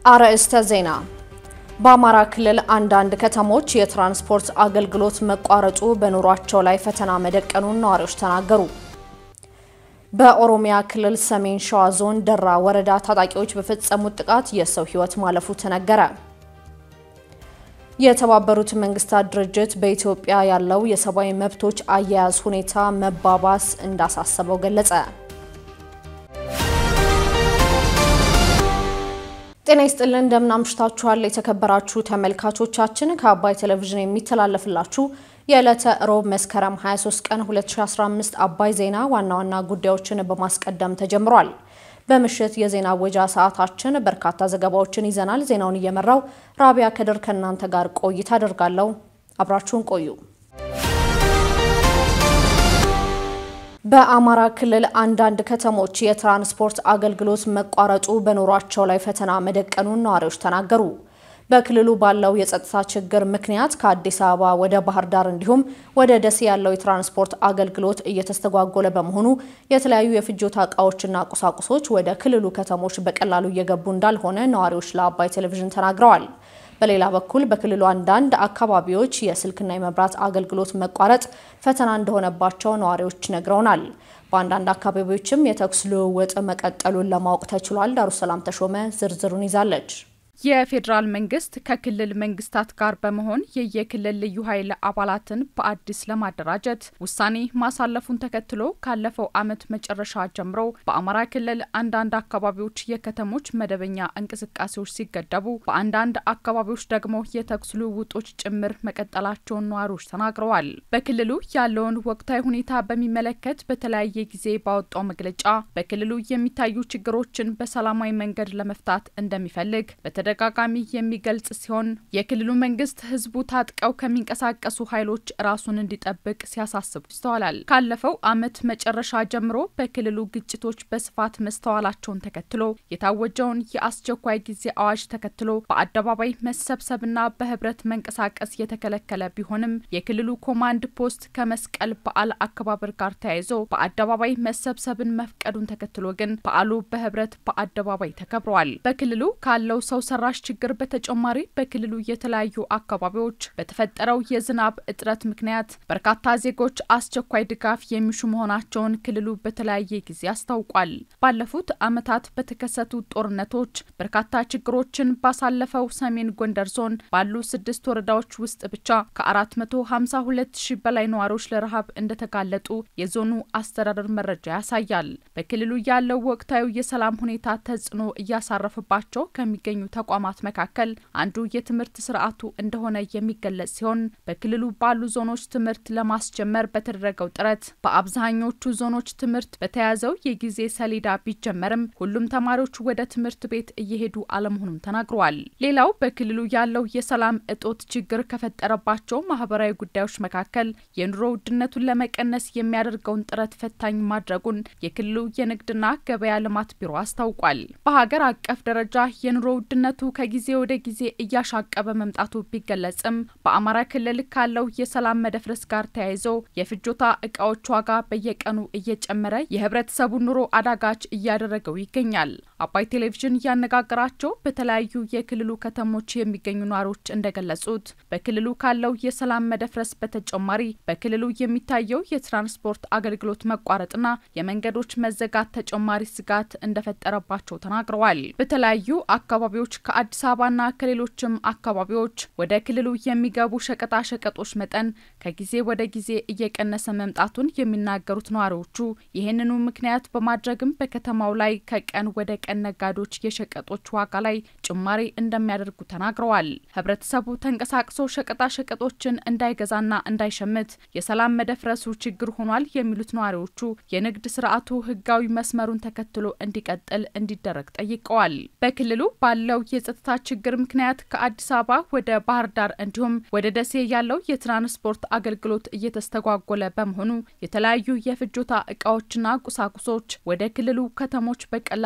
አርዕስተ ዜና። በአማራ ክልል አንዳንድ ከተሞች የትራንስፖርት አገልግሎት መቋረጡ በኑሯቸው ላይ ፈተና መደቀኑን ነዋሪዎች ተናገሩ። በኦሮሚያ ክልል ሰሜን ሸዋ ዞን ደራ ወረዳ ታጣቂዎች በፈጸሙት ጥቃት የሰው ሕይወት ማለፉ ተነገረ። የተባበሩት መንግስታት ድርጅት በኢትዮጵያ ያለው የሰብአዊ መብቶች አያያዝ ሁኔታ መባባስ እንዳሳሰበው ገለጸ። ጤና ይስጥልን እንደምን አምሽታችኋል የተከበራችሁ ተመልካቾቻችን። ከአባይ ቴሌቪዥን የሚተላለፍላችሁ የዕለተ ሮብ መስከረም 23 ቀን 2015 አባይ ዜና ዋና ዋና ጉዳዮችን በማስቀደም ተጀምሯል። በምሽት የዜና ወጃ ሰዓታችን በርካታ ዘገባዎችን ይዘናል። ዜናውን እየመራው ራቢያ ከድር ከእናንተ ጋር ቆይታ አደርጋለሁ። አብራችሁን ቆዩ። በአማራ ክልል አንዳንድ ከተሞች የትራንስፖርት አገልግሎት መቋረጡ በኑሯቸው ላይ ፈተና መደቀኑን ነዋሪዎች ተናገሩ። በክልሉ ባለው የጸጥታ ችግር ምክንያት ከአዲስ አበባ ወደ ባህር ዳር እንዲሁም ወደ ደሴ ያለው የትራንስፖርት አገልግሎት እየተስተጓጎለ በመሆኑ የተለያዩ የፍጆታ እቃዎችና ቁሳቁሶች ወደ ክልሉ ከተሞች በቀላሉ እየገቡ እንዳልሆነ ነዋሪዎች ለአባይ ቴሌቪዥን ተናግረዋል። በሌላ በኩል በክልሉ አንዳንድ አካባቢዎች የስልክና የመብራት አገልግሎት መቋረጥ ፈተና እንደሆነባቸው ነዋሪዎች ነግረውናል። በአንዳንድ አካባቢዎችም የተኩስ ልውውጥ መቀጠሉን ለማወቅ ተችሏል። ዳሩሰላም ተሾመ ዝርዝሩን ይዛለች። የፌዴራል መንግስት ከክልል መንግስታት ጋር በመሆን የየክልል ልዩ ኃይል አባላትን በአዲስ ለማደራጀት ውሳኔ ማሳለፉን ተከትሎ ካለፈው ዓመት መጨረሻ ጀምሮ በአማራ ክልል አንዳንድ አካባቢዎች የከተሞች መደበኛ እንቅስቃሴዎች ሲገደቡ፣ በአንዳንድ አካባቢዎች ደግሞ የተኩስ ልውውጦች ጭምር መቀጠላቸውን ነዋሪዎች ተናግረዋል። በክልሉ ያለውን ወቅታዊ ሁኔታ በሚመለከት በተለያየ ጊዜ ባወጣው መግለጫ በክልሉ የሚታዩ ችግሮችን በሰላማዊ መንገድ ለመፍታት እንደሚፈልግ ተደጋጋሚ የሚገልጽ ሲሆን የክልሉ መንግስት ህዝቡ ታጥቀው ከሚንቀሳቀሱ ኃይሎች ራሱን እንዲጠብቅ ሲያሳስቡ ይስተዋላል። ካለፈው ዓመት መጨረሻ ጀምሮ በክልሉ ግጭቶች በስፋት መስተዋላቸውን ተከትሎ የታወጀውን የአስቸኳይ ጊዜ አዋጅ ተከትሎ በአደባባይ መሰብሰብና በህብረት መንቀሳቀስ የተከለከለ ቢሆንም የክልሉ ኮማንድ ፖስት ከመስቀል በዓል አከባበር ጋር ተያይዞ በአደባባይ መሰብሰብን መፍቀዱን ተከትሎ ግን በዓሉ በህብረት በአደባባይ ተከብረዋል። በክልሉ ካለው ሰው ሰራሽ ችግር በተጨማሪ በክልሉ የተለያዩ አካባቢዎች በተፈጠረው የዝናብ እጥረት ምክንያት በርካታ ዜጎች አስቸኳይ ድጋፍ የሚሹ መሆናቸውን ክልሉ በተለያየ ጊዜ አስታውቋል። ባለፉት ዓመታት በተከሰቱ ጦርነቶች በርካታ ችግሮችን ባሳለፈው ሰሜን ጎንደር ዞን ባሉ ስድስት ወረዳዎች ውስጥ ብቻ ከ452 ሺህ በላይ ነዋሪዎች ለረሃብ እንደተጋለጡ የዞኑ አስተዳደር መረጃ ያሳያል። በክልሉ ያለው ወቅታዊ የሰላም ሁኔታ ተጽዕኖ እያሳረፈባቸው ከሚገኙ ተቋማት መካከል አንዱ የትምህርት ስርዓቱ እንደሆነ የሚገለጽ ሲሆን በክልሉ ባሉ ዞኖች ትምህርት ለማስጀመር በተደረገው ጥረት በአብዛኞቹ ዞኖች ትምህርት በተያዘው የጊዜ ሰሌዳ ቢጀመርም ሁሉም ተማሪዎች ወደ ትምህርት ቤት እየሄዱ አለመሆኑን ተናግረዋል። ሌላው በክልሉ ያለው የሰላም እጦት ችግር ከፈጠረባቸው ማህበራዊ ጉዳዮች መካከል የኑሮ ውድነቱን ለመቀነስ የሚያደርገውን ጥረት ፈታኝ ማድረጉን የክልሉ የንግድና ገበያ ልማት ቢሮ አስታውቋል። በሀገር አቀፍ ደረጃ የኑሮ ውድነቱ ከጊዜ ወደ ጊዜ እያሻቀበ መምጣቱ ቢገለጽም በአማራ ክልል ካለው የሰላም መደፍረስ ጋር ተያይዞ የፍጆታ እቃዎች ዋጋ በየቀኑ እየጨመረ የህብረተሰቡ ኑሮ አዳጋች እያደረገው ይገኛል። አባይ ቴሌቪዥን ያነጋገራቸው በተለያዩ የክልሉ ከተሞች የሚገኙ ነዋሪዎች እንደገለጹት በክልሉ ካለው የሰላም መደፍረስ በተጨማሪ በክልሉ የሚታየው የትራንስፖርት አገልግሎት መቋረጥና የመንገዶች መዘጋት ተጨማሪ ስጋት እንደፈጠረባቸው ተናግረዋል። በተለያዩ አካባቢዎች ከአዲስ አበባና ከሌሎችም አካባቢዎች ወደ ክልሉ የሚገቡ ሸቀጣ ሸቀጦች መጠን ከጊዜ ወደ ጊዜ እየቀነሰ መምጣቱን የሚናገሩት ነዋሪዎቹ ይህንኑ ምክንያት በማድረግም በከተማው ላይ ከቀን ወደ ቀን ነጋዴዎች የሸቀጦች ዋጋ ላይ ጭማሪ እንደሚያደርጉ ተናግረዋል። ህብረተሰቡ ተንቀሳቅሶ ሸቀጣ ሸቀጦችን እንዳይገዛና እንዳይሸምት የሰላም መደፍረሱ ችግር ሆኗል የሚሉት ነዋሪዎቹ የንግድ ስርዓቱ ህጋዊ መስመሩን ተከትሎ እንዲቀጥል እንዲደረግ ጠይቀዋል። በክልሉ ባለው የጸጥታ ችግር ምክንያት ከአዲስ አበባ ወደ ባህር ዳር እንዲሁም ወደ ደሴ ያለው የትራንስፖርት አገልግሎት እየተስተጓጎለ በመሆኑ የተለያዩ የፍጆታ እቃዎችና ቁሳቁሶች ወደ ክልሉ ከተሞች በቀላሉ እየ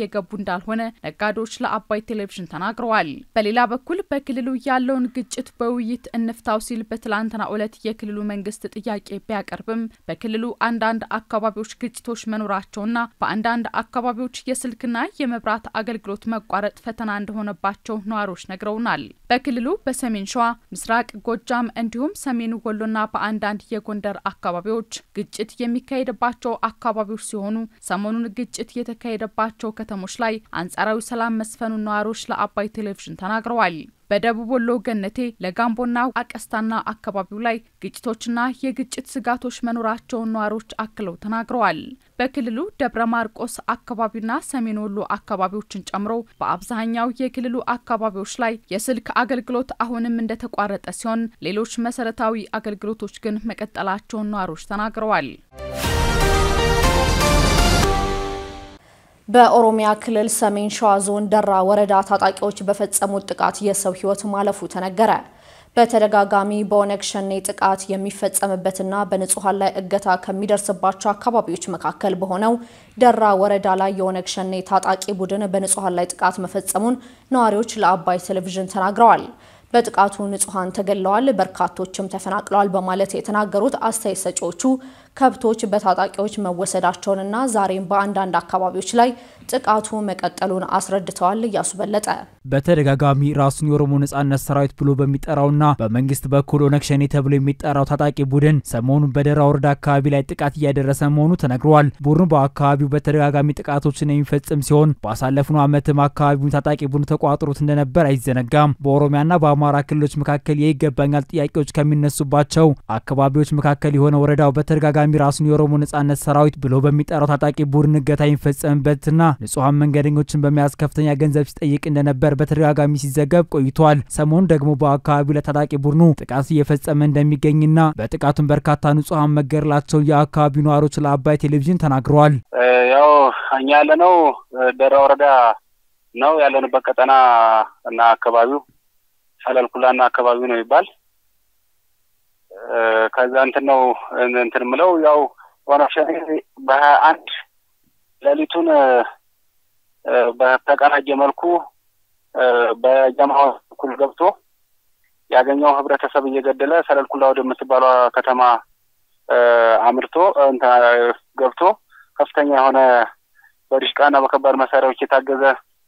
እየገቡ እንዳልሆነ ነጋዴዎች ለአባይ ቴሌቪዥን ተናግረዋል። በሌላ በኩል በክልሉ ያለውን ግጭት በውይይት እንፍታው ሲል በትላንትናው ዕለት የክልሉ መንግስት ጥያቄ ቢያቀርብም በክልሉ አንዳንድ አካባቢዎች ግጭቶች መኖራቸውና በአንዳንድ አካባቢዎች የስልክና የመብራት አገልግሎት መቋረጥ ፈተና እንደሆነባቸው ነዋሪዎች ነግረውናል። በክልሉ በሰሜን ሸዋ፣ ምስራቅ ጎጃም እንዲሁም ሰሜን ወሎና በአንዳንድ የጎንደር አካባቢዎች ግጭት የሚካሄድባቸው አካባቢዎች ሲሆኑ ሰሞኑን ግጭት የተካሄደባቸው ከተሞች ላይ አንጻራዊ ሰላም መስፈኑን ነዋሪዎች ለአባይ ቴሌቪዥን ተናግረዋል። በደቡብ ወሎ ገነቴ፣ ለጋምቦና አቀስታና አካባቢው ላይ ግጭቶችና የግጭት ስጋቶች መኖራቸውን ነዋሪዎች አክለው ተናግረዋል። በክልሉ ደብረ ማርቆስ አካባቢና ሰሜን ወሎ አካባቢዎችን ጨምሮ በአብዛኛው የክልሉ አካባቢዎች ላይ የስልክ አገልግሎት አሁንም እንደተቋረጠ ሲሆን ሌሎች መሰረታዊ አገልግሎቶች ግን መቀጠላቸውን ነዋሪዎች ተናግረዋል። በኦሮሚያ ክልል ሰሜን ሸዋ ዞን ደራ ወረዳ ታጣቂዎች በፈጸሙት ጥቃት የሰው ሕይወት ማለፉ ተነገረ። በተደጋጋሚ በኦነግ ሸኔ ጥቃት የሚፈጸምበትና በንጹሐን ላይ እገታ ከሚደርስባቸው አካባቢዎች መካከል በሆነው ደራ ወረዳ ላይ የኦነግ ሸኔ ታጣቂ ቡድን በንጹሐን ላይ ጥቃት መፈጸሙን ነዋሪዎች ለአባይ ቴሌቪዥን ተናግረዋል። በጥቃቱ ንጹሐን ተገድለዋል፣ በርካቶችም ተፈናቅለዋል በማለት የተናገሩት አስተያየት ሰጪዎቹ ከብቶች በታጣቂዎች መወሰዳቸውንና ዛሬም በአንዳንድ አካባቢዎች ላይ ጥቃቱ መቀጠሉን አስረድተዋል። እያሱ በለጠ በተደጋጋሚ ራሱን የኦሮሞ ነጻነት ሰራዊት ብሎ በሚጠራውና በመንግስት በኩል ኦነግ ሸኔ ተብሎ የሚጠራው ታጣቂ ቡድን ሰሞኑን በደራ ወረዳ አካባቢ ላይ ጥቃት እያደረሰ መሆኑ ተነግሯል። ቡድኑ በአካባቢው በተደጋጋሚ ጥቃቶችን የሚፈጽም ሲሆን ባሳለፍነው ዓመትም አካባቢውን ታጣቂ ቡድኑ ተቋጥሮት እንደነበር አይዘነጋም። በኦሮሚያና በአማራ ክልሎች መካከል የይገባኛል ጥያቄዎች ከሚነሱባቸው አካባቢዎች መካከል የሆነ ወረዳው በተደጋጋሚ ራሱን የኦሮሞ ነጻነት ሰራዊት ብሎ በሚጠራው ታጣቂ ቡድን እገታ የሚፈጸምበትና ንጹሐን መንገደኞችን በመያዝ ከፍተኛ ገንዘብ ሲጠይቅ እንደነበር በተደጋጋሚ ሲዘገብ ቆይቷል። ሰሞኑን ደግሞ በአካባቢው ላይ ታጣቂ ቡድኑ ጥቃት እየፈጸመ እንደሚገኝና በጥቃቱም በርካታ ንጹሐን መገደላቸውን የአካባቢው ነዋሪዎች ለአባይ ቴሌቪዥን ተናግረዋል። ያው እኛ ያለነው ደራ ወረዳ ነው ያለንበት ቀጠና እና አካባቢው ሰለልኩላና አካባቢው ነው ይባል ከዛ እንትን ነው እንትን ምለው ያው ኦነግ ሸኔ በሀያ አንድ ሌሊቱን በተቀናጀ መልኩ በጀማው በኩል ገብቶ ያገኘው ህብረተሰብ እየገደለ ሰለልኩላ ወደምትባሏ ከተማ አምርቶ ገብቶ ከፍተኛ የሆነ በዲሽቃና በከባድ መሳሪያዎች የታገዘ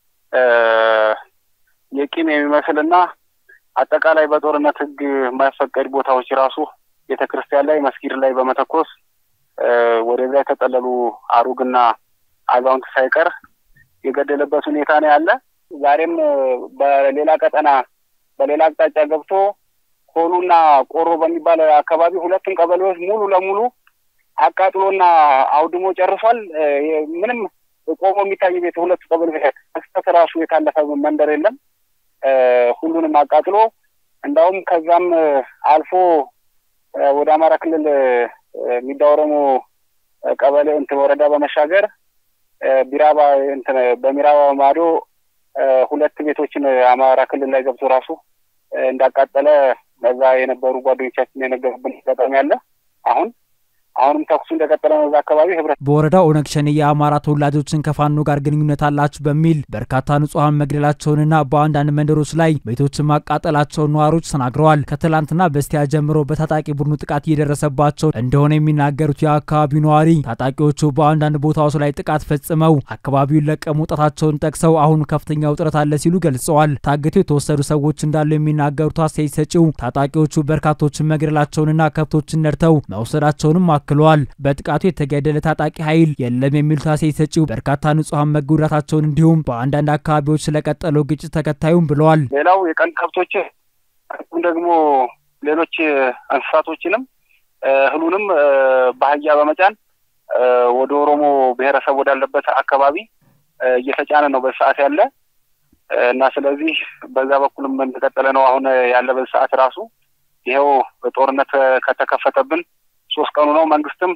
የቂም የሚመስልና አጠቃላይ በጦርነት ህግ የማይፈቀድ ቦታዎች ራሱ ቤተ ክርስቲያን ላይ መስጊድ ላይ በመተኮስ ወደዛ የተጠለሉ አሩግና አዛውንት ሳይቀር የገደለበት ሁኔታ ነው ያለ። ዛሬም በሌላ ቀጠና በሌላ አቅጣጫ ገብቶ ኮሉና ቆሮ በሚባል አካባቢ ሁለቱም ቀበሌዎች ሙሉ ለሙሉ አቃጥሎና አውድሞ ጨርሷል። ምንም ቆሞ የሚታይ ቤት ሁለቱ ቀበሌ ክስተት ራሱ የታለፈ መንደር የለም። ሁሉንም አቃጥሎ እንዳውም ከዛም አልፎ ወደ አማራ ክልል የሚዳወረሙ ቀበሌ እንትን ወረዳ በመሻገር ቢራባ እንትን በሚራባ ማዶ ሁለት ቤቶችን አማራ ክልል ላይ ገብቶ ራሱ እንዳቃጠለ በዛ የነበሩ ጓደኞቻችን የነገሩብን አጋጣሚ አለ። አሁን አሁንም ተኩሱ እንደቀጠለ ነው። እዛ አካባቢ ህብረት በወረዳው ኦነግ ሸኔ የአማራ ተወላጆችን ከፋኖ ጋር ግንኙነት አላችሁ በሚል በርካታ ንጹሐን መግደላቸውንና በአንዳንድ መንደሮች ላይ ቤቶችን ማቃጠላቸውን ነዋሪዎች ተናግረዋል። ከትላንትና በስቲያ ጀምሮ በታጣቂ ቡድኑ ጥቃት እየደረሰባቸው እንደሆነ የሚናገሩት የአካባቢው ነዋሪ ታጣቂዎቹ በአንዳንድ ቦታዎች ላይ ጥቃት ፈጽመው አካባቢውን ለቀው መውጣታቸውን ጠቅሰው አሁን ከፍተኛ ውጥረት አለ ሲሉ ገልጸዋል። ታግተው የተወሰዱ ሰዎች እንዳሉ የሚናገሩት አስተያየት ሰጪው ታጣቂዎቹ በርካቶችን መግደላቸውንና ከብቶችን ነድተው መውሰዳቸውንም አክለዋል። በጥቃቱ የተገደለ ታጣቂ ኃይል የለም የሚሉት አስተያየት ሰጪው በርካታ ንጹሐን መጎዳታቸውን እንዲሁም በአንዳንድ አካባቢዎች ስለቀጠለው ግጭት ተከታዩም ብለዋል። ሌላው የቀንድ ከብቶች ደግሞ ሌሎች እንስሳቶችንም እህሉንም በአህያ በመጫን ወደ ኦሮሞ ብሔረሰብ ወዳለበት አካባቢ እየተጫነ ነው በሰዓት ያለ እና ስለዚህ በዛ በኩልም እንደቀጠለ ነው አሁን ያለ በሰዓት ራሱ ይኸው ጦርነት ከተከፈተብን ሶስት ቀኑ ነው። መንግስትም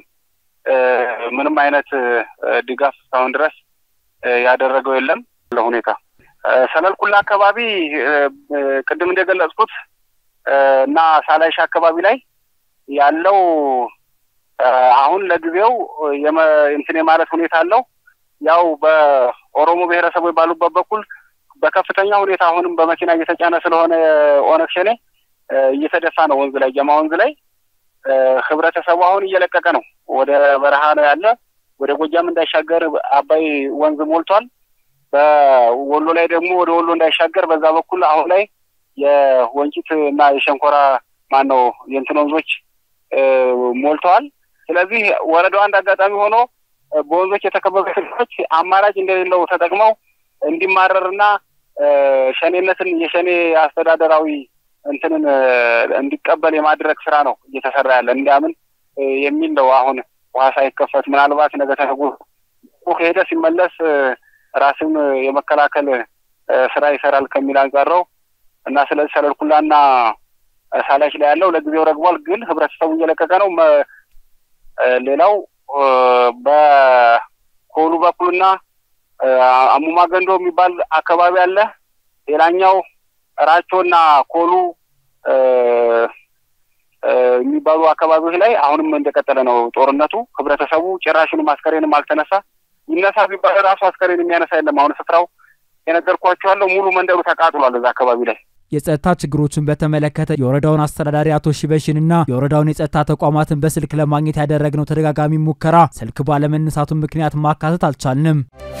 ምንም አይነት ድጋፍ እስካሁን ድረስ ያደረገው የለም። ለሁኔታ ሰለልኩላ አካባቢ ቅድም እንደገለጽኩት እና ሳላይሽ አካባቢ ላይ ያለው አሁን ለጊዜው እንትን የማለት ሁኔታ አለው። ያው በኦሮሞ ብሔረሰቦች ባሉበት በኩል በከፍተኛ ሁኔታ አሁንም በመኪና እየተጫነ ስለሆነ ኦነግ ሸኔ እየተደፋ ነው ወንዝ ላይ ጀማ ወንዝ ላይ ህብረተሰቡ አሁን እየለቀቀ ነው። ወደ በረሃ ነው ያለ። ወደ ጎጃም እንዳይሻገር አባይ ወንዝ ሞልቷል። በወሎ ላይ ደግሞ ወደ ወሎ እንዳይሻገር በዛ በኩል አሁን ላይ የወንጭት እና የሸንኮራ ማን ነው የእንትን ወንዞች ሞልተዋል። ስለዚህ ወረዳው አንድ አጋጣሚ ሆኖ በወንዞች የተከበበ ህዝቦች አማራጭ እንደሌለው ተጠቅመው እንዲማረርና ሸኔነትን የሸኔ አስተዳደራዊ እንትንን እንዲቀበል የማድረግ ስራ ነው እየተሰራ ያለ እንዲያምን የሚል ነው። አሁን ውሃ ሳይከፈት ምናልባት ነገ ተነገ ከሄደ ሲመለስ ራስን የመከላከል ስራ ይሰራል ከሚል አንጻር ነው እና ስለዚህ ሰለልኩላና ሳላሽ ላይ ያለው ለጊዜው ረግቧል፣ ግን ህብረተሰቡ እየለቀቀ ነው። ሌላው በኮሉ በኩልና አሙማ ገንዶ የሚባል አካባቢ አለ። ሌላኛው ራቾና ኮሉ የሚባሉ አካባቢዎች ላይ አሁንም እንደቀጠለ ነው ጦርነቱ። ህብረተሰቡ ጭራሽንም አስከሬንም አልተነሳ። ይነሳ ቢባል ራሱ አስከሬን የሚያነሳ የለም። አሁን ስፍራው የነገርኳቸው ያለው ሙሉ መንደሩ ተቃጥሏል እዛ አካባቢ ላይ። የጸጥታ ችግሮችን በተመለከተ የወረዳውን አስተዳዳሪ አቶ ሽበሽንና የወረዳውን የጸጥታ ተቋማትን በስልክ ለማግኘት ያደረግነው ተደጋጋሚ ሙከራ ስልክ ባለመነሳቱ ምክንያት ማካተት አልቻልንም።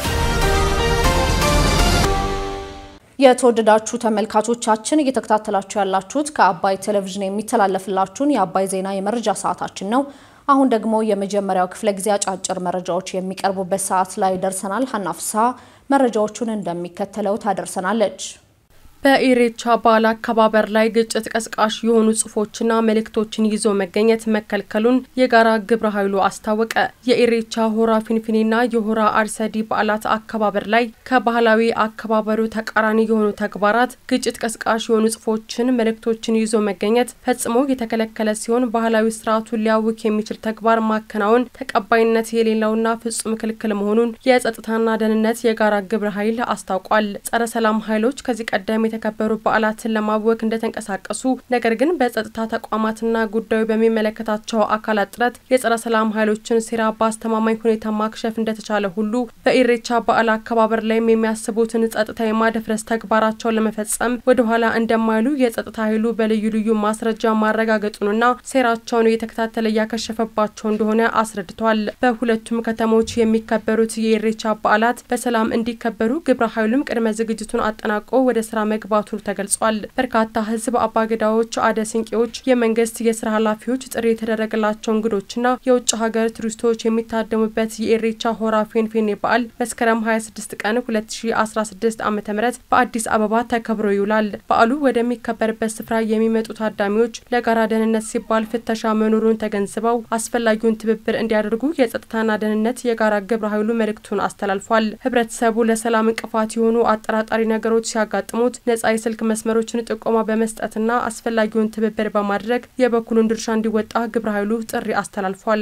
የተወደዳችሁ ተመልካቾቻችን እየተከታተላችሁ ያላችሁት ከአባይ ቴሌቪዥን የሚተላለፍላችሁን የአባይ ዜና የመረጃ ሰዓታችን ነው። አሁን ደግሞ የመጀመሪያው ክፍለ ጊዜ አጫጭር መረጃዎች የሚቀርቡበት ሰዓት ላይ ደርሰናል። ሀና ፍስሐ መረጃዎቹን እንደሚከተለው ታደርሰናለች። በኢሬቻ በዓል አከባበር ላይ ግጭት ቀስቃሽ የሆኑ ጽሁፎችና መልእክቶችን ይዞ መገኘት መከልከሉን የጋራ ግብረ ኃይሉ አስታወቀ። የኢሬቻ ሆራ ፊንፊኔና የሆራ አርሰዲ በዓላት አከባበር ላይ ከባህላዊ አከባበሩ ተቃራኒ የሆኑ ተግባራት፣ ግጭት ቀስቃሽ የሆኑ ጽሁፎችን፣ መልእክቶችን ይዞ መገኘት ፈጽሞ የተከለከለ ሲሆን ባህላዊ ስርዓቱን ሊያውክ የሚችል ተግባር ማከናወን ተቀባይነት የሌለውና ፍጹም ክልክል መሆኑን የጸጥታና ደህንነት የጋራ ግብረ ኃይል አስታውቋል። ጸረ ሰላም ኃይሎች ከዚህ ቀደም የተከበሩ በዓላትን ለማወክ እንደተንቀሳቀሱ ነገር ግን በጸጥታ ተቋማትና ጉዳዩ በሚመለከታቸው አካላት ጥረት የጸረ ሰላም ኃይሎችን ሴራ በአስተማማኝ ሁኔታ ማክሸፍ እንደተቻለ ሁሉ በኢሬቻ በዓል አከባበር ላይም የሚያስቡትን ጸጥታ የማደፍረስ ተግባራቸውን ለመፈጸም ወደኋላ እንደማይሉ የጸጥታ ኃይሉ በልዩ ልዩ ማስረጃ ማረጋገጡንና ሴራቸውን እየተከታተለ እያከሸፈባቸው እንደሆነ አስረድቷል። በሁለቱም ከተሞች የሚከበሩት የኢሬቻ በዓላት በሰላም እንዲከበሩ ግብረ ኃይሉም ቅድመ ዝግጅቱን አጠናቆ ወደ ስራ መግባቱ ተገልጿል። በርካታ ህዝብ አባገዳዎች፣ አደ ስንቄዎች፣ የመንግስት የስራ ኃላፊዎች፣ ጥሪ የተደረገላቸው እንግዶችና የውጭ ሀገር ቱሪስቶች የሚታደሙበት የኢሬቻ ሆራ ፊንፊኔ በዓል መስከረም 26 ቀን 2016 ዓ ም በአዲስ አበባ ተከብሮ ይውላል። በዓሉ ወደሚከበርበት ስፍራ የሚመጡ ታዳሚዎች ለጋራ ደህንነት ሲባል ፍተሻ መኖሩን ተገንዝበው አስፈላጊውን ትብብር እንዲያደርጉ የጸጥታና ደህንነት የጋራ ግብረ ኃይሉ መልእክቱን አስተላልፏል። ህብረተሰቡ ለሰላም እንቅፋት የሆኑ አጠራጣሪ ነገሮች ሲያጋጥሙት ነጻ የስልክ መስመሮችን ጥቆማ በመስጠትና አስፈላጊውን ትብብር በማድረግ የበኩሉን ድርሻ እንዲወጣ ግብረ ኃይሉ ጥሪ አስተላልፏል።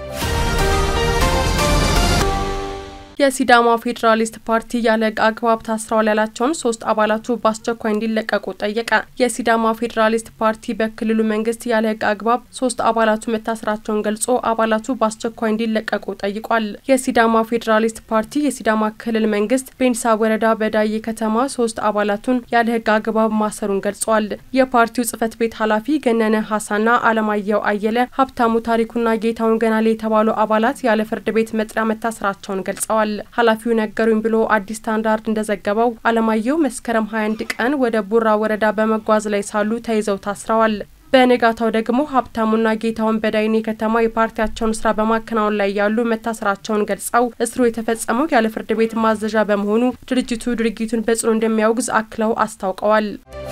የሲዳማ ፌዴራሊስት ፓርቲ ያለ አግባብ ታስረዋል ያላቸውን ሶስት አባላቱ በአስቸኳይ እንዲለቀቁ ጠየቀ። የሲዳማ ፌዴራሊስት ፓርቲ በክልሉ መንግስት ያለ ህግ አግባብ ሶስት አባላቱ መታሰራቸውን ገልጾ አባላቱ በአስቸኳይ እንዲለቀቁ ጠይቋል። የሲዳማ ፌዴራሊስት ፓርቲ የሲዳማ ክልል መንግስት ቤንሳ ወረዳ በዳዬ ከተማ ሶስት አባላቱን ያለ ህግ አግባብ ማሰሩን ገልጿል። የፓርቲው ጽህፈት ቤት ኃላፊ ገነነ ሀሳና አለማየሁ አየለ፣ ሀብታሙ ታሪኩና ጌታውን ገናሌ የተባሉ አባላት ያለ ፍርድ ቤት መጥሪያ መታሰራቸውን ገልጸዋል። ኃላፊው ነገሩኝ ብሎ አዲስ ስታንዳርድ እንደዘገበው አለማየሁ መስከረም 21 ቀን ወደ ቡራ ወረዳ በመጓዝ ላይ ሳሉ ተይዘው ታስረዋል። በንጋታው ደግሞ ሀብታሙና ጌታውን በዳይኔ ከተማ የፓርቲያቸውን ስራ በማከናወን ላይ ያሉ መታሰራቸውን ገልጸው እስሩ የተፈጸመው ያለ ፍርድ ቤት ማዘዣ በመሆኑ ድርጅቱ ድርጊቱን በጽኑ እንደሚያወግዝ አክለው አስታውቀዋል።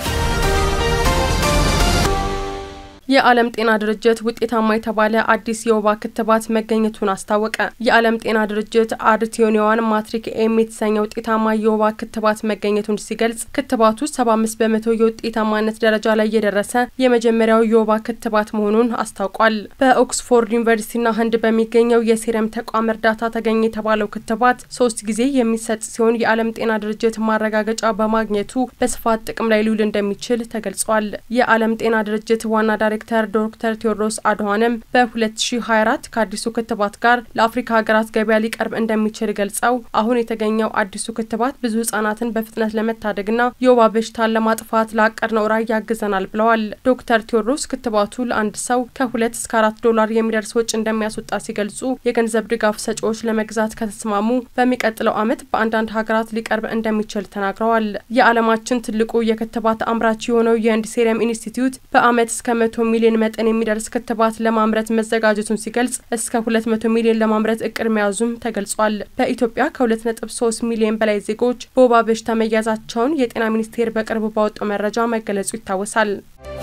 የዓለም ጤና ድርጅት ውጤታማ የተባለ አዲስ የወባ ክትባት መገኘቱን አስታወቀ። የዓለም ጤና ድርጅት አርቴዮኒዋን ማትሪክ ኤም የተሰኘ ውጤታማ የወባ ክትባት መገኘቱን ሲገልጽ ክትባቱ 75 በመቶ የውጤታማነት ደረጃ ላይ የደረሰ የመጀመሪያው የወባ ክትባት መሆኑን አስታውቋል። በኦክስፎርድ ዩኒቨርሲቲና ህንድ በሚገኘው የሴረም ተቋም እርዳታ ተገኘ የተባለው ክትባት ሶስት ጊዜ የሚሰጥ ሲሆን የዓለም ጤና ድርጅት ማረጋገጫ በማግኘቱ በስፋት ጥቅም ላይ ሊውል እንደሚችል ተገልጿል። የዓለም ጤና ድርጅት ዋና ዳይሬክተር ዳይሬክተር ዶክተር ቴዎድሮስ አድሃኖም በ2024 ከአዲሱ ክትባት ጋር ለአፍሪካ ሀገራት ገበያ ሊቀርብ እንደሚችል ገልጸው አሁን የተገኘው አዲሱ ክትባት ብዙ ህጻናትን በፍጥነት ለመታደግና የወባ በሽታን ለማጥፋት ላቀድነው ራዕይ ያግዘናል ብለዋል። ዶክተር ቴዎድሮስ ክትባቱ ለአንድ ሰው ከሁለት እስከ አራት ዶላር የሚደርስ ወጪ እንደሚያስወጣ ሲገልጹ የገንዘብ ድጋፍ ሰጪዎች ለመግዛት ከተስማሙ በሚቀጥለው ዓመት በአንዳንድ ሀገራት ሊቀርብ እንደሚችል ተናግረዋል። የዓለማችን ትልቁ የክትባት አምራች የሆነው የህንድ ሴረም ኢንስቲትዩት በዓመት እስከ መቶ ሚሊዮን መጠን የሚደርስ ክትባት ለማምረት መዘጋጀቱን ሲገልጽ እስከ ሁለት መቶ ሚሊዮን ለማምረት እቅድ መያዙም ተገልጿል። በኢትዮጵያ ከሁለት ነጥብ ሶስት ሚሊዮን በላይ ዜጎች በወባ በሽታ መያዛቸውን የጤና ሚኒስቴር በቅርቡ ባወጣው መረጃ መገለጹ ይታወሳል።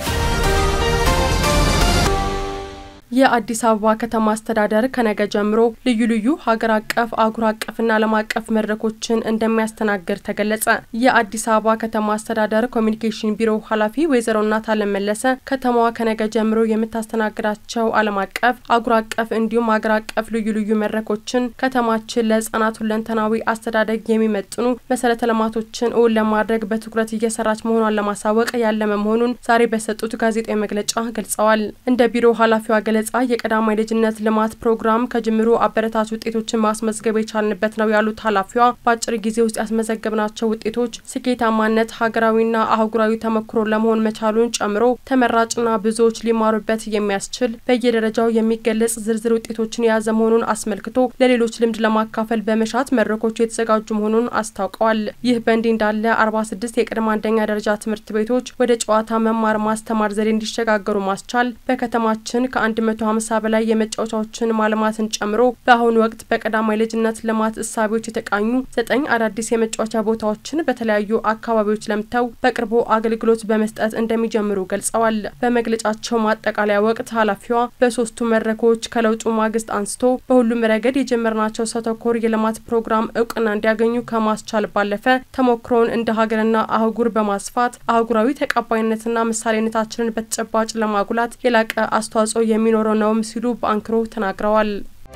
የአዲስ አበባ ከተማ አስተዳደር ከነገ ጀምሮ ልዩ ልዩ ሀገር አቀፍ አህጉር አቀፍና ዓለም አቀፍ መድረኮችን እንደሚያስተናግድ ተገለጸ። የአዲስ አበባ ከተማ አስተዳደር ኮሚኒኬሽን ቢሮ ኃላፊ ወይዘሮ እናታለም መለሰ ከተማዋ ከነገ ጀምሮ የምታስተናግዳቸው ዓለም አቀፍ አህጉር አቀፍ እንዲሁም ሀገር አቀፍ ልዩ ልዩ መድረኮችን ከተማችን ለህጻናት ሁለንተናዊ አስተዳደግ የሚመጥኑ መሰረተ ልማቶችን እውን ለማድረግ በትኩረት እየሰራች መሆኗን ለማሳወቅ ያለመ መሆኑን ዛሬ በሰጡት ጋዜጣዊ መግለጫ ገልጸዋል። እንደ ቢሮ ኃላፊዋ ገለጻ የቀዳማይ ልጅነት ልማት ፕሮግራም ከጅምሩ አበረታች ውጤቶችን ማስመዝገብ የቻልንበት ነው ያሉት ኃላፊዋ በአጭር ጊዜ ውስጥ ያስመዘገብናቸው ውጤቶች ስኬታማነት ሀገራዊና አህጉራዊ ተሞክሮ ለመሆን መቻሉን ጨምሮ ተመራጭና ብዙዎች ሊማሩበት የሚያስችል በየደረጃው የሚገለጽ ዝርዝር ውጤቶችን የያዘ መሆኑን አስመልክቶ ለሌሎች ልምድ ለማካፈል በመሻት መድረኮቹ የተዘጋጁ መሆኑን አስታውቀዋል። ይህ በእንዲህ እንዳለ አርባ ስድስት የቅድመ አንደኛ ደረጃ ትምህርት ቤቶች ወደ ጨዋታ መማር ማስተማር ዘዴ እንዲሸጋገሩ ማስቻል በከተማችን ከአንድ መቶ ሀምሳ በላይ የመጫወቻዎችን ማልማትን ጨምሮ በአሁኑ ወቅት በቀዳማይ ልጅነት ልማት እሳቤዎች የተቃኙ ዘጠኝ አዳዲስ የመጫወቻ ቦታዎችን በተለያዩ አካባቢዎች ለምተው በቅርቡ አገልግሎት በመስጠት እንደሚጀምሩ ገልጸዋል። በመግለጫቸው ማጠቃለያ ወቅት ኃላፊዋ በሶስቱ መድረኮች ከለውጡ ማግስት አንስቶ በሁሉም ረገድ የጀመርናቸው ሰው ተኮር የልማት ፕሮግራም እውቅና እንዲያገኙ ከማስቻል ባለፈ ተሞክሮውን እንደ ሀገርና አህጉር በማስፋት አህጉራዊ ተቀባይነትና ምሳሌነታችንን በተጨባጭ ለማጉላት የላቀ አስተዋጽኦ የሚኖረው ነውም ሲሉ በአንክሮ ተናግረዋል።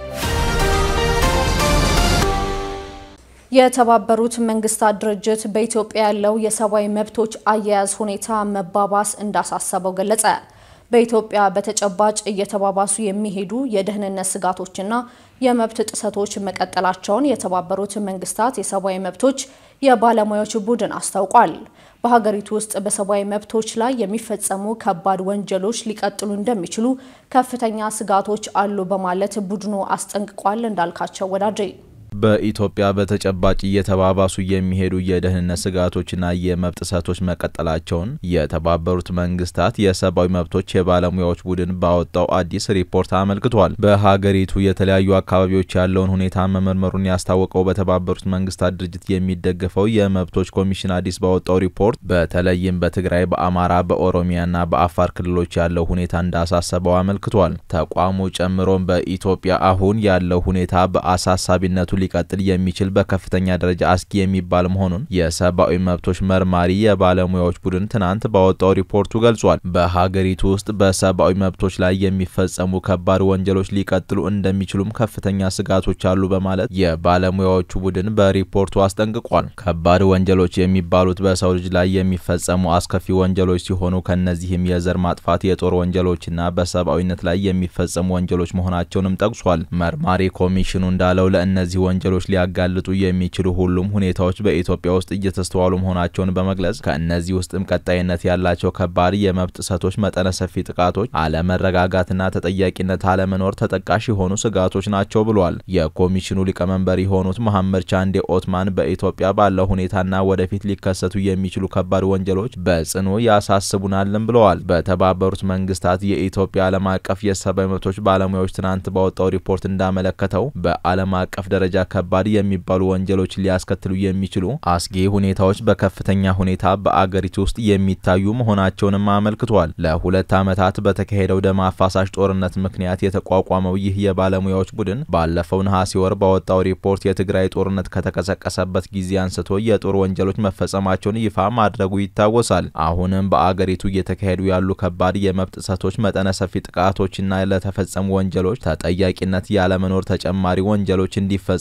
የተባበሩት መንግስታት ድርጅት በኢትዮጵያ ያለው የሰብአዊ መብቶች አያያዝ ሁኔታ መባባስ እንዳሳሰበው ገለጸ። በኢትዮጵያ በተጨባጭ እየተባባሱ የሚሄዱ የደህንነት ስጋቶችና የመብት ጥሰቶች መቀጠላቸውን የተባበሩት መንግስታት የሰብአዊ መብቶች የባለሙያዎች ቡድን አስታውቋል። በሀገሪቱ ውስጥ በሰብአዊ መብቶች ላይ የሚፈጸሙ ከባድ ወንጀሎች ሊቀጥሉ እንደሚችሉ ከፍተኛ ስጋቶች አሉ በማለት ቡድኑ አስጠንቅቋል። እንዳልካቸው ወዳጄ በኢትዮጵያ በተጨባጭ እየተባባሱ የሚሄዱ የደህንነት ስጋቶችና የመብት ጥሰቶች መቀጠላቸውን የተባበሩት መንግስታት የሰብአዊ መብቶች የባለሙያዎች ቡድን ባወጣው አዲስ ሪፖርት አመልክቷል። በሀገሪቱ የተለያዩ አካባቢዎች ያለውን ሁኔታ መመርመሩን ያስታወቀው በተባበሩት መንግስታት ድርጅት የሚደገፈው የመብቶች ኮሚሽን አዲስ ባወጣው ሪፖርት በተለይም በትግራይ፣ በአማራ፣ በኦሮሚያና በአፋር ክልሎች ያለው ሁኔታ እንዳሳሰበው አመልክቷል። ተቋሙ ጨምሮም በኢትዮጵያ አሁን ያለው ሁኔታ በአሳሳቢነቱ ሊቀጥል የሚችል በከፍተኛ ደረጃ አስጊ የሚባል መሆኑን የሰብአዊ መብቶች መርማሪ የባለሙያዎች ቡድን ትናንት ባወጣው ሪፖርቱ ገልጿል። በሀገሪቱ ውስጥ በሰብአዊ መብቶች ላይ የሚፈጸሙ ከባድ ወንጀሎች ሊቀጥሉ እንደሚችሉም ከፍተኛ ስጋቶች አሉ በማለት የባለሙያዎቹ ቡድን በሪፖርቱ አስጠንቅቋል። ከባድ ወንጀሎች የሚባሉት በሰው ልጅ ላይ የሚፈጸሙ አስከፊ ወንጀሎች ሲሆኑ ከእነዚህም የዘር ማጥፋት፣ የጦር ወንጀሎችና በሰብአዊነት ላይ የሚፈጸሙ ወንጀሎች መሆናቸውንም ጠቅሷል። መርማሪ ኮሚሽኑ እንዳለው ለእነዚህ ወንጀሎች ሊያጋልጡ የሚችሉ ሁሉም ሁኔታዎች በኢትዮጵያ ውስጥ እየተስተዋሉ መሆናቸውን በመግለጽ ከእነዚህ ውስጥም ቀጣይነት ያላቸው ከባድ የመብት ጥሰቶች፣ መጠነ ሰፊ ጥቃቶች፣ አለመረጋጋትና ተጠያቂነት አለመኖር ተጠቃሽ የሆኑ ስጋቶች ናቸው ብሏል። የኮሚሽኑ ሊቀመንበር የሆኑት መሐመድ ቻንዴ ኦትማን በኢትዮጵያ ባለው ሁኔታና ወደፊት ሊከሰቱ የሚችሉ ከባድ ወንጀሎች በጽኑ ያሳስቡናልን ብለዋል። በተባበሩት መንግስታት የኢትዮጵያ ዓለም አቀፍ የሰብአዊ መብቶች ባለሙያዎች ትናንት ባወጣው ሪፖርት እንዳመለከተው በዓለም አቀፍ ደረጃ ከባድ የሚባሉ ወንጀሎች ሊያስከትሉ የሚችሉ አስጊ ሁኔታዎች በከፍተኛ ሁኔታ በአገሪቱ ውስጥ የሚታዩ መሆናቸውንም አመልክቷል። ለሁለት ዓመታት በተካሄደው ደም አፋሳሽ ጦርነት ምክንያት የተቋቋመው ይህ የባለሙያዎች ቡድን ባለፈው ነሐሴ ወር ባወጣው ሪፖርት የትግራይ ጦርነት ከተቀሰቀሰበት ጊዜ አንስቶ የጦር ወንጀሎች መፈጸማቸውን ይፋ ማድረጉ ይታወሳል። አሁንም በአገሪቱ እየተካሄዱ ያሉ ከባድ የመብት ጥሰቶች፣ መጠነ ሰፊ ጥቃቶችና ለተፈጸሙ ወንጀሎች ተጠያቂነት ያለመኖር ተጨማሪ ወንጀሎች እንዲፈጸሙ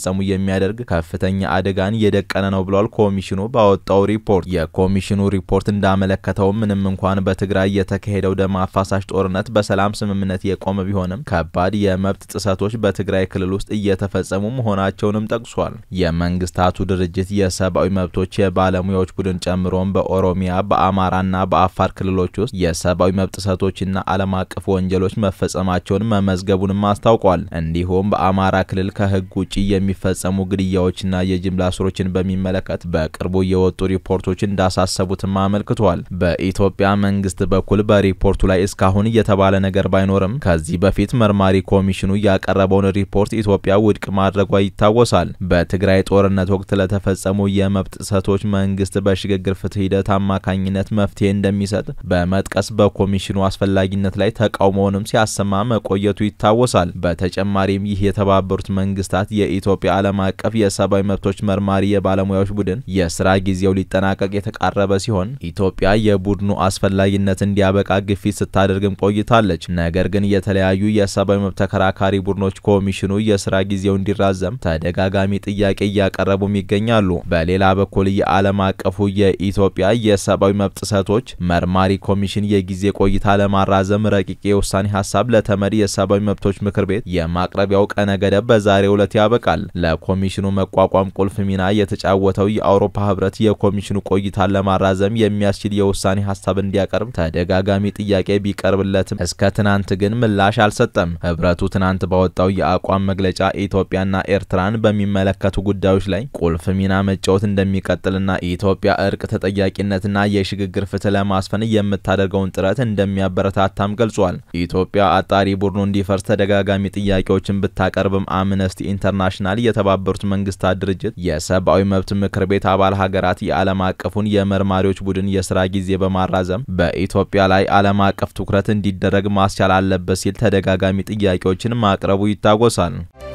እንዲፈጸሙ የሚያደርግ ከፍተኛ አደጋን እየደቀነ ነው ብሏል። ኮሚሽኑ ባወጣው ሪፖርት የኮሚሽኑ ሪፖርት እንዳመለከተው ምንም እንኳን በትግራይ የተካሄደው ደም አፋሳሽ ጦርነት በሰላም ስምምነት የቆመ ቢሆንም ከባድ የመብት ጥሰቶች በትግራይ ክልል ውስጥ እየተፈጸሙ መሆናቸውንም ጠቅሷል። የመንግስታቱ ድርጅት የሰብአዊ መብቶች የባለሙያዎች ቡድን ጨምሮም በኦሮሚያ በአማራና በአፋር ክልሎች ውስጥ የሰብአዊ መብት ጥሰቶችና ዓለም አቀፍ ወንጀሎች መፈጸማቸውን መመዝገቡንም አስታውቋል። እንዲሁም በአማራ ክልል ከህግ ውጭ የሚፈጸሙ ግድያዎችና የጅምላ እስሮችን በሚመለከት በቅርቡ የወጡ ሪፖርቶች እንዳሳሰቡትም አመልክቷል። በኢትዮጵያ መንግስት በኩል በሪፖርቱ ላይ እስካሁን የተባለ ነገር ባይኖርም ከዚህ በፊት መርማሪ ኮሚሽኑ ያቀረበውን ሪፖርት ኢትዮጵያ ውድቅ ማድረጓ ይታወሳል። በትግራይ ጦርነት ወቅት ለተፈጸሙ የመብት ጥሰቶች መንግስት በሽግግር ፍትህ ሂደት አማካኝነት መፍትሄ እንደሚሰጥ በመጥቀስ በኮሚሽኑ አስፈላጊነት ላይ ተቃውሞውንም ሲያሰማ መቆየቱ ይታወሳል። በተጨማሪም ይህ የተባበሩት መንግስታት የኢትዮጵያ ዓለም አቀፍ የሰብአዊ መብቶች መርማሪ የባለሙያዎች ቡድን የስራ ጊዜው ሊጠናቀቅ የተቃረበ ሲሆን ኢትዮጵያ የቡድኑ አስፈላጊነት እንዲያበቃ ግፊት ስታደርግም ቆይታለች። ነገር ግን የተለያዩ የሰብአዊ መብት ተከራካሪ ቡድኖች ኮሚሽኑ የስራ ጊዜው እንዲራዘም ተደጋጋሚ ጥያቄ እያቀረቡም ይገኛሉ። በሌላ በኩል የዓለም አቀፉ የኢትዮጵያ የሰብአዊ መብት ጥሰቶች መርማሪ ኮሚሽን የጊዜ ቆይታ ለማራዘም ረቂቅ የውሳኔ ሀሳብ ለተመድ የሰብአዊ መብቶች ምክር ቤት የማቅረቢያው ቀነ ገደብ በዛሬው ዕለት ያበቃል። ለኮሚሽኑ መቋቋም ቁልፍ ሚና የተጫወተው የአውሮፓ ህብረት የኮሚሽኑ ቆይታን ለማራዘም የሚያስችል የውሳኔ ሀሳብ እንዲያቀርብ ተደጋጋሚ ጥያቄ ቢቀርብለትም እስከ ትናንት ግን ምላሽ አልሰጠም። ህብረቱ ትናንት ባወጣው የአቋም መግለጫ ኢትዮጵያና ኤርትራን በሚመለከቱ ጉዳዮች ላይ ቁልፍ ሚና መጫወት እንደሚቀጥልና ኢትዮጵያ እርቅ፣ ተጠያቂነትና የሽግግር ፍትህ ለማስፈን የምታደርገውን ጥረት እንደሚያበረታታም ገልጿል። ኢትዮጵያ አጣሪ ቡድኑ እንዲፈርስ ተደጋጋሚ ጥያቄዎችን ብታቀርብም አምነስቲ ኢንተርናሽናል፣ የተባበሩት መንግስታት ድርጅት የሰብአዊ መብት ምክር ቤት አባል ሀገራት የዓለም አቀፉን የመርማሪዎች ቡድን የስራ ጊዜ በማራዘም በኢትዮጵያ ላይ ዓለም አቀፍ ትኩረት እንዲደረግ ማስቻል አለበት ሲል ተደጋጋሚ ጥያቄዎችን ማቅረቡ ይታወሳል።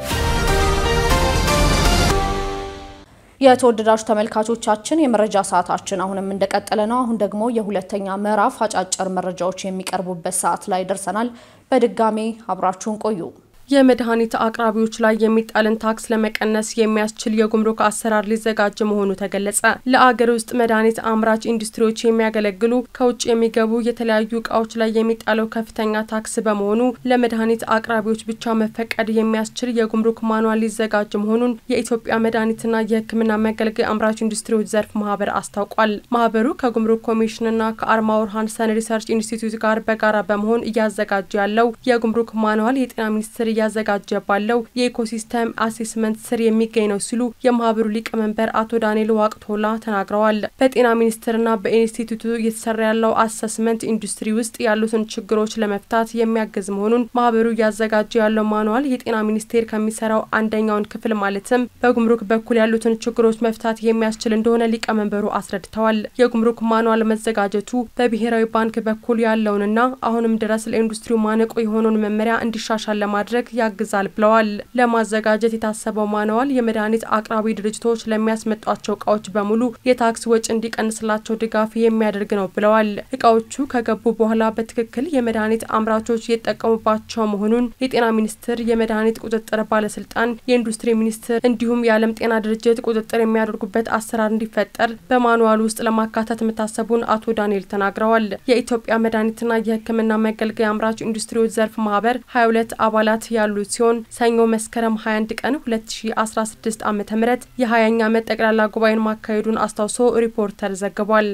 የተወደዳችሁ ተመልካቾቻችን የመረጃ ሰዓታችን አሁንም እንደቀጠለ ነው። አሁን ደግሞ የሁለተኛ ምዕራፍ አጫጭር መረጃዎች የሚቀርቡበት ሰዓት ላይ ደርሰናል። በድጋሜ አብራችሁን ቆዩ። የመድኃኒት አቅራቢዎች ላይ የሚጣልን ታክስ ለመቀነስ የሚያስችል የጉምሩክ አሰራር ሊዘጋጅ መሆኑ ተገለጸ። ለአገር ውስጥ መድኃኒት አምራች ኢንዱስትሪዎች የሚያገለግሉ ከውጭ የሚገቡ የተለያዩ እቃዎች ላይ የሚጣለው ከፍተኛ ታክስ በመሆኑ ለመድኃኒት አቅራቢዎች ብቻ መፈቀድ የሚያስችል የጉምሩክ ማኗል ሊዘጋጅ መሆኑን የኢትዮጵያ መድኃኒትና የሕክምና መገልገያ አምራች ኢንዱስትሪዎች ዘርፍ ማህበር አስታውቋል። ማህበሩ ከጉምሩክ ኮሚሽንና ከአርማወር ሃንሰን ሪሰርች ኢንስቲትዩት ጋር በጋራ በመሆን እያዘጋጀ ያለው የጉምሩክ ማኗል የጤና ሚኒስቴር እያዘጋጀ ባለው የኢኮሲስተም አሴስመንት ስር የሚገኝ ነው ሲሉ የማህበሩ ሊቀመንበር አቶ ዳንኤል ዋቅቶላ ተናግረዋል። በጤና ሚኒስቴርና በኢንስቲትዩቱ እየተሰራ ያለው አሰስመንት ኢንዱስትሪ ውስጥ ያሉትን ችግሮች ለመፍታት የሚያግዝ መሆኑን ማህበሩ እያዘጋጀ ያለው ማኑዋል የጤና ሚኒስቴር ከሚሰራው አንደኛውን ክፍል ማለትም በጉምሩክ በኩል ያሉትን ችግሮች መፍታት የሚያስችል እንደሆነ ሊቀመንበሩ አስረድተዋል። የጉምሩክ ማኑዋል መዘጋጀቱ በብሔራዊ ባንክ በኩል ያለውንና አሁንም ድረስ ለኢንዱስትሪው ማነቆ የሆነውን መመሪያ እንዲሻሻል ለማድረግ ያግዛል ብለዋል። ለማዘጋጀት የታሰበው ማንዋል የመድኃኒት አቅራቢ ድርጅቶች ለሚያስመጧቸው እቃዎች በሙሉ የታክስ ወጪ እንዲቀንስላቸው ድጋፍ የሚያደርግ ነው ብለዋል። እቃዎቹ ከገቡ በኋላ በትክክል የመድኃኒት አምራቾች እየተጠቀሙባቸው መሆኑን የጤና ሚኒስቴር፣ የመድኃኒት ቁጥጥር ባለስልጣን፣ የኢንዱስትሪ ሚኒስቴር እንዲሁም የዓለም ጤና ድርጅት ቁጥጥር የሚያደርጉበት አሰራር እንዲፈጠር በማንዋል ውስጥ ለማካተት መታሰቡን አቶ ዳንኤል ተናግረዋል። የኢትዮጵያ መድኃኒትና የሕክምና መገልገያ አምራች ኢንዱስትሪዎች ዘርፍ ማህበር 22 አባላት ያሉት ሲሆን ሰኞ መስከረም 21 ቀን 2016 ዓ.ም የ20ኛ ዓመት ጠቅላላ ጉባኤን ማካሄዱን አስታውሶ ሪፖርተር ዘግቧል።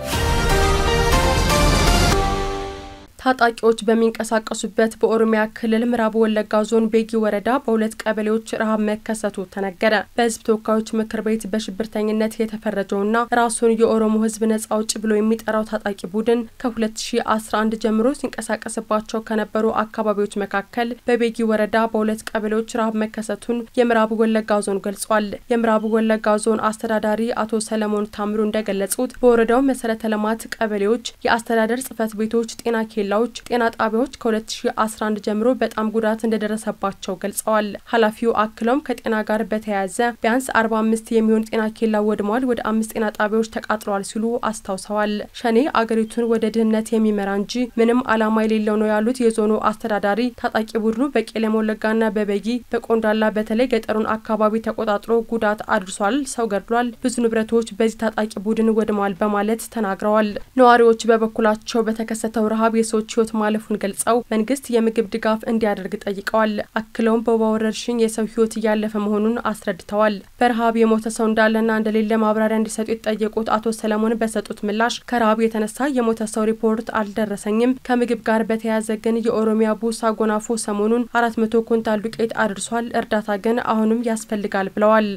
ታጣቂዎች በሚንቀሳቀሱበት በኦሮሚያ ክልል ምዕራብ ወለጋ ዞን ቤጊ ወረዳ በሁለት ቀበሌዎች ረሃብ መከሰቱ ተነገረ። በህዝብ ተወካዮች ምክር ቤት በሽብርተኝነት የተፈረጀውና ራሱን የኦሮሞ ህዝብ ነጻ አውጪ ብሎ የሚጠራው ታጣቂ ቡድን ከ2011 ጀምሮ ሲንቀሳቀስባቸው ከነበሩ አካባቢዎች መካከል በቤጊ ወረዳ በሁለት ቀበሌዎች ረሃብ መከሰቱን የምዕራብ ወለጋ ዞን ገልጿል። የምዕራብ ወለጋ ዞን አስተዳዳሪ አቶ ሰለሞን ታምሩ እንደገለጹት በወረዳው መሰረተ ልማት ቀበሌዎች፣ የአስተዳደር ጽህፈት ቤቶች፣ ጤና ኬላ ኬላዎች፣ ጤና ጣቢያዎች ከ2011 ጀምሮ በጣም ጉዳት እንደደረሰባቸው ገልጸዋል። ኃላፊው አክለውም ከጤና ጋር በተያያዘ ቢያንስ 45 የሚሆን ጤና ኬላ ወድሟል፣ ወደ አምስት ጤና ጣቢያዎች ተቃጥለዋል ሲሉ አስታውሰዋል። ሸኔ አገሪቱን ወደ ድህነት የሚመራ እንጂ ምንም ዓላማ የሌለው ነው ያሉት የዞኑ አስተዳዳሪ ታጣቂ ቡድኑ በቄለም ወለጋና በበጊ በቆንዳላ በተለይ ገጠሩን አካባቢ ተቆጣጥሮ ጉዳት አድርሷል፣ ሰው ገድሏል፣ ብዙ ንብረቶች በዚህ ታጣቂ ቡድን ወድመዋል በማለት ተናግረዋል። ነዋሪዎች በበኩላቸው በተከሰተው ረሃብ የሰዎች ሕይወት ማለፉን ገልጸው መንግስት የምግብ ድጋፍ እንዲያደርግ ጠይቀዋል። አክለውም በወባ ወረርሽኝ የሰው ሕይወት እያለፈ መሆኑን አስረድተዋል። በረሃብ የሞተ ሰው እንዳለና እንደሌለ ማብራሪያ እንዲሰጡ የተጠየቁት አቶ ሰለሞን በሰጡት ምላሽ ከረሃብ የተነሳ የሞተ ሰው ሪፖርት አልደረሰኝም። ከምግብ ጋር በተያያዘ ግን የኦሮሚያ ቡሳ ጎናፎ ሰሞኑን አራት መቶ ኩንታል ዱቄት አድርሷል። እርዳታ ግን አሁንም ያስፈልጋል ብለዋል።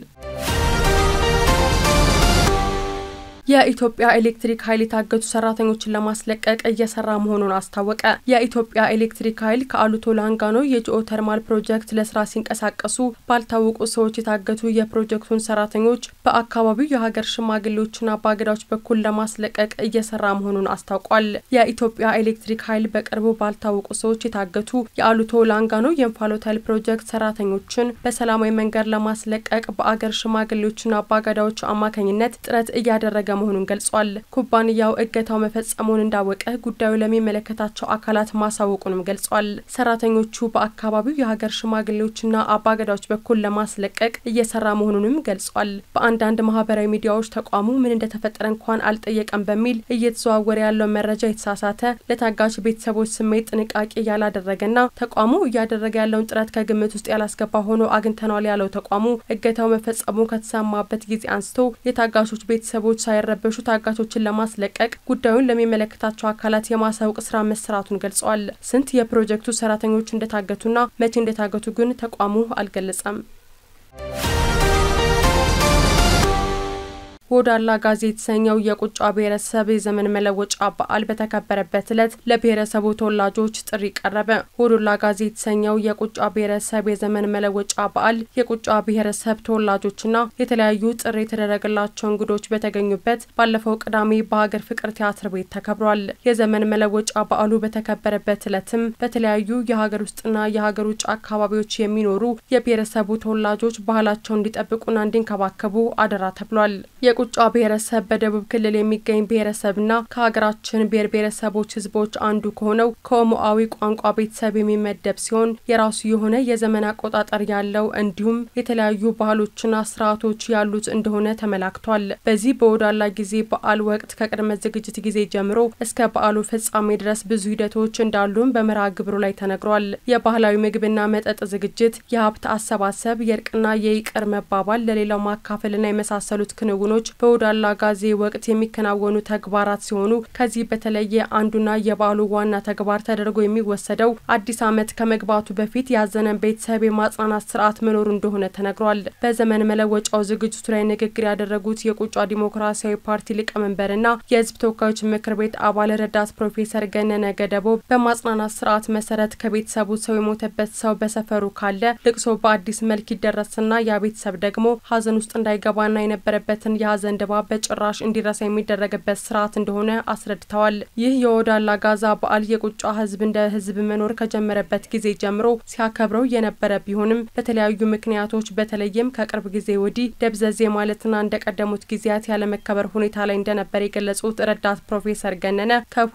የኢትዮጵያ ኤሌክትሪክ ኃይል የታገቱ ሰራተኞችን ለማስለቀቅ እየሰራ መሆኑን አስታወቀ። የኢትዮጵያ ኤሌክትሪክ ኃይል ከአሉቶ ላንጋኖ የጂኦ ተርማል ፕሮጀክት ለስራ ሲንቀሳቀሱ ባልታወቁ ሰዎች የታገቱ የፕሮጀክቱን ሰራተኞች በአካባቢው የሀገር ሽማግሌዎችና አባገዳዎች በኩል ለማስለቀቅ እየሰራ መሆኑን አስታውቋል። የኢትዮጵያ ኤሌክትሪክ ኃይል በቅርቡ ባልታወቁ ሰዎች የታገቱ የአሉቶ ላንጋኖ የእንፋሎት ኃይል ፕሮጀክት ሰራተኞችን በሰላማዊ መንገድ ለማስለቀቅ በአገር ሽማግሌዎችና አባገዳዎች አማካኝነት ጥረት እያደረገ መሆኑን ገልጿል። ኩባንያው እገታው መፈጸሙን እንዳወቀ ጉዳዩ ለሚመለከታቸው አካላት ማሳወቁንም ገልጿል። ሰራተኞቹ በአካባቢው የሀገር ሽማግሌዎችና አባገዳዎች በኩል ለማስለቀቅ እየሰራ መሆኑንም ገልጿል። በአንዳንድ ማህበራዊ ሚዲያዎች ተቋሙ ምን እንደተፈጠረ እንኳን አልጠየቀም በሚል እየተዘዋወረ ያለው መረጃ የተሳሳተ፣ ለታጋች ቤተሰቦች ስሜት ጥንቃቄ ያላደረገና ተቋሙ እያደረገ ያለውን ጥረት ከግምት ውስጥ ያላስገባ ሆኖ አግኝተናል ያለው ተቋሙ እገታው መፈጸሙ ከተሰማበት ጊዜ አንስቶ የታጋቾች ቤተሰቦች ሳይረ ረበሹ ታጋቾችን ለማስለቀቅ ጉዳዩን ለሚመለከታቸው አካላት የማሳወቅ ስራ መሰራቱን ገልጸዋል። ስንት የፕሮጀክቱ ሰራተኞች እንደታገቱና መቼ እንደታገቱ ግን ተቋሙ አልገለጸም። ሆዳላ ጋዜ የተሰኘው የቁጫ ብሔረሰብ የዘመን መለወጫ በዓል በተከበረበት ዕለት ለብሔረሰቡ ተወላጆች ጥሪ ቀረበ። ሆዶላ ጋዜ የተሰኘው የቁጫ ብሔረሰብ የዘመን መለወጫ በዓል የቁጫ ብሔረሰብ ተወላጆችና የተለያዩ ጥሪ የተደረገላቸው እንግዶች በተገኙበት ባለፈው ቅዳሜ በሀገር ፍቅር ቲያትር ቤት ተከብሯል። የዘመን መለወጫ በዓሉ በተከበረበት ዕለትም በተለያዩ የሀገር ውስጥና የሀገር ውጭ አካባቢዎች የሚኖሩ የብሔረሰቡ ተወላጆች ባህላቸውን እንዲጠብቁና እንዲንከባከቡ አደራ ተብሏል። የቁጫ ብሔረሰብ በደቡብ ክልል የሚገኝ ብሔረሰብና ከሀገራችን ብሔር ብሔረሰቦች ሕዝቦች አንዱ ከሆነው ከኦሞአዊ ቋንቋ ቤተሰብ የሚመደብ ሲሆን የራሱ የሆነ የዘመን አቆጣጠር ያለው እንዲሁም የተለያዩ ባህሎችና ስርዓቶች ያሉት እንደሆነ ተመላክቷል። በዚህ በወዳላ ጊዜ በዓል ወቅት ከቅድመ ዝግጅት ጊዜ ጀምሮ እስከ በዓሉ ፍጻሜ ድረስ ብዙ ሂደቶች እንዳሉም በመርሃ ግብሩ ላይ ተነግሯል። የባህላዊ ምግብና መጠጥ ዝግጅት፣ የሀብት አሰባሰብ፣ የእርቅና የይቅር መባባል፣ ለሌላው ማካፈልና የመሳሰሉት ክንውኖች በወዳላ ጋዜ ወቅት የሚከናወኑ ተግባራት ሲሆኑ ከዚህ በተለየ አንዱና የበዓሉ ዋና ተግባር ተደርጎ የሚወሰደው አዲስ ዓመት ከመግባቱ በፊት ያዘነን ቤተሰብ የማጽናናት ስርዓት መኖሩ እንደሆነ ተነግሯል። በዘመን መለወጫው ዝግጅቱ ላይ ንግግር ያደረጉት የቁጫ ዲሞክራሲያዊ ፓርቲ ሊቀመንበርና የሕዝብ ተወካዮች ምክር ቤት አባል ረዳት ፕሮፌሰር ገነነ ገደቦ በማጽናናት ስርዓት መሰረት ከቤተሰቡ ሰው የሞተበት ሰው በሰፈሩ ካለ ልቅሶ በአዲስ መልክ ይደረስና ያ ቤተሰብ ደግሞ ሀዘን ውስጥ እንዳይገባና የነበረበትን የሀዘን ድባብ በጭራሽ እንዲረሳ የሚደረግበት ስርዓት እንደሆነ አስረድተዋል። ይህ የወዳላ ጋዛ በዓል የቁጫ ህዝብ እንደ ህዝብ መኖር ከጀመረበት ጊዜ ጀምሮ ሲያከብረው የነበረ ቢሆንም በተለያዩ ምክንያቶች በተለይም ከቅርብ ጊዜ ወዲህ ደብዘዜ ማለትና እንደቀደሙት ጊዜያት ያለመከበር ሁኔታ ላይ እንደነበር የገለጹት ረዳት ፕሮፌሰር ገነነ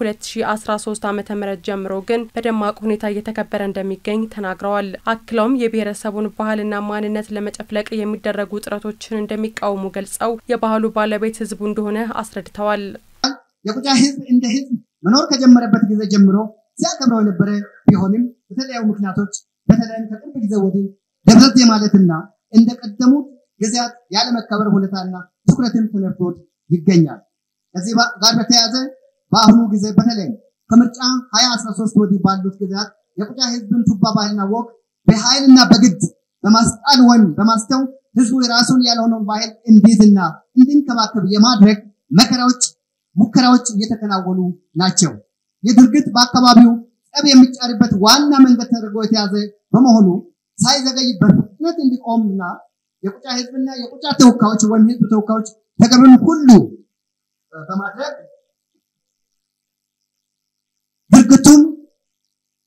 ከ2013 ዓ ም ጀምሮ ግን በደማቅ ሁኔታ እየተከበረ እንደሚገኝ ተናግረዋል። አክለውም የብሔረሰቡን ባህልና ማንነት ለመጨፍለቅ የሚደረጉ ጥረቶችን እንደሚቃወሙ ገልጸው የባህሉ ባለቤት ህዝቡ እንደሆነ አስረድተዋል። የቁጫ ህዝብ እንደ ህዝብ መኖር ከጀመረበት ጊዜ ጀምሮ ሲያከብረው የነበረ ቢሆንም በተለያዩ ምክንያቶች በተለይም ከቅርብ ጊዜ ወዲህ ደብዘዝ ማለትና እንደቀደሙት ጊዜያት ያለመከበር ሁኔታና ትኩረትን ተነፍቶት ይገኛል። ከዚህ ጋር በተያያዘ በአሁኑ ጊዜ በተለይም ከምርጫ 2013 ወዲህ ባሉት ጊዜያት የቁጫ ህዝብን ቱባ ባህልና ወግ በኃይልና በግድ በማስጣል ወይም በማስተው ህዝቡ የራሱን ያልሆነውን ባህል እንዲይዝና እንዲንከባከብ የማድረግ መከራዎች፣ ሙከራዎች እየተከናወኑ ናቸው። ይህ ድርጊት በአካባቢው ጠብ የሚጫርበት ዋና መንገድ ተደርጎ የተያዘ በመሆኑ ሳይዘገይ በፍጥነት እንዲቆምና የቁጫ ህዝብና የቁጫ ተወካዮች ወይም ህዝብ ተወካዮች ተገቢውን ሁሉ በማድረግ ድርጊቱን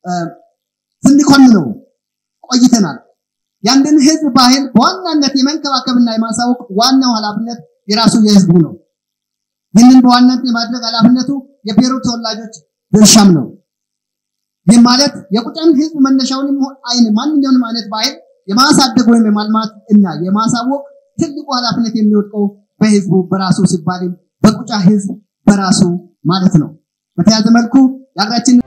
ስንኮንነው ቆይተናል። የአንድን ህዝብ ባህል በዋናነት የመንከባከብና የማሳወቅ ዋናው ኃላፊነት የራሱ የህዝቡ ነው። ይህንን በዋናነት የማድረግ ኃላፊነቱ የብሔሩ ተወላጆች ድርሻም ነው። ይህ ማለት የቁጫን ህዝብ መነሻውንም አይን ማንኛውንም አይነት ባህል የማሳደግ ወይም የማልማት እና የማሳወቅ ትልቁ ኃላፊነት የሚወድቀው በህዝቡ በራሱ ሲባልም በቁጫ ህዝብ በራሱ ማለት ነው። በተያያዘ መልኩ የሀገራችን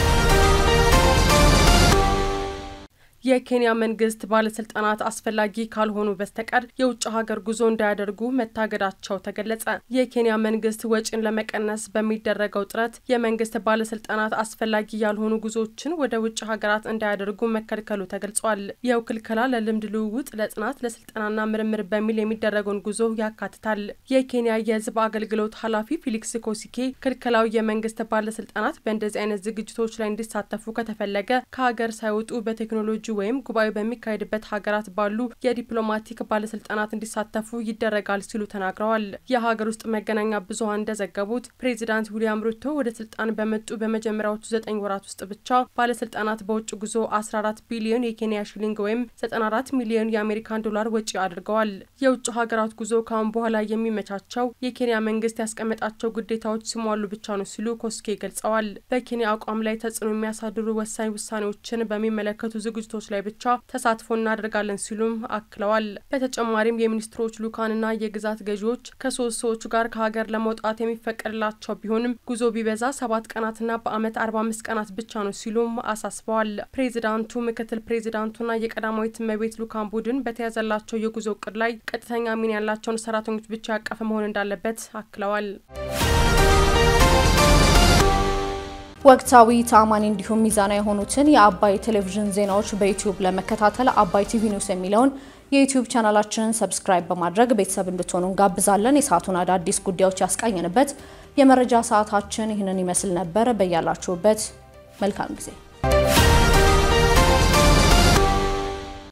የኬንያ መንግስት ባለስልጣናት አስፈላጊ ካልሆኑ በስተቀር የውጭ ሀገር ጉዞ እንዳያደርጉ መታገዳቸው ተገለጸ። የኬንያ መንግስት ወጪን ለመቀነስ በሚደረገው ጥረት የመንግስት ባለስልጣናት አስፈላጊ ያልሆኑ ጉዞዎችን ወደ ውጭ ሀገራት እንዳያደርጉ መከልከሉ ተገልጿል። ይኸው ክልከላ ለልምድ ልውውጥ፣ ለጥናት፣ ለስልጠናና ምርምር በሚል የሚደረገውን ጉዞ ያካትታል። የኬንያ የህዝብ አገልግሎት ኃላፊ ፊሊክስ ኮሲኬ ክልከላው የመንግስት ባለስልጣናት በእንደዚህ አይነት ዝግጅቶች ላይ እንዲሳተፉ ከተፈለገ ከሀገር ሳይወጡ በቴክኖሎጂ ወይም ጉባኤ በሚካሄድበት ሀገራት ባሉ የዲፕሎማቲክ ባለስልጣናት እንዲሳተፉ ይደረጋል ሲሉ ተናግረዋል። የሀገር ውስጥ መገናኛ ብዙኃን እንደዘገቡት ፕሬዚዳንት ዊሊያም ሩቶ ወደ ስልጣን በመጡ በመጀመሪያዎቹ ዘጠኝ ወራት ውስጥ ብቻ ባለስልጣናት በውጭ ጉዞ 14 ቢሊዮን የኬንያ ሽሊንግ ወይም 94 ሚሊዮን የአሜሪካን ዶላር ወጪ አድርገዋል። የውጭ ሀገራት ጉዞ ካሁን በኋላ የሚመቻቸው የኬንያ መንግስት ያስቀመጣቸው ግዴታዎች ሲሟሉ ብቻ ነው ሲሉ ኮስኬ ገልጸዋል። በኬንያ አቋም ላይ ተጽዕኖ የሚያሳድሩ ወሳኝ ውሳኔዎችን በሚመለከቱ ዝግጅቶች ላይ ብቻ ተሳትፎ እናደርጋለን ሲሉም አክለዋል። በተጨማሪም የሚኒስትሮች ልኡካንና የግዛት ገዢዎች ከሶስት ሰዎች ጋር ከሀገር ለመውጣት የሚፈቀድላቸው ቢሆንም ጉዞ ቢበዛ ሰባት ቀናትና በአመት አርባ አምስት ቀናት ብቻ ነው ሲሉም አሳስበዋል። ፕሬዚዳንቱ፣ ምክትል ፕሬዚዳንቱና የቀዳማዊት እመቤት ልኡካን ቡድን በተያዘላቸው የጉዞ እቅድ ላይ ቀጥተኛ ሚና ያላቸውን ሰራተኞች ብቻ ያቀፈ መሆን እንዳለበት አክለዋል። ወቅታዊ ተአማኒ እንዲሁም ሚዛናዊ የሆኑትን የአባይ ቴሌቪዥን ዜናዎች በዩቲዩብ ለመከታተል አባይ ቲቪ ኒውስ የሚለውን የዩቲዩብ ቻናላችንን ሰብስክራይብ በማድረግ ቤተሰብ እንድትሆኑ እንጋብዛለን። የሰዓቱን አዳዲስ ጉዳዮች ያስቃኘንበት የመረጃ ሰዓታችን ይህንን ይመስል ነበር። በያላችሁበት መልካም ጊዜ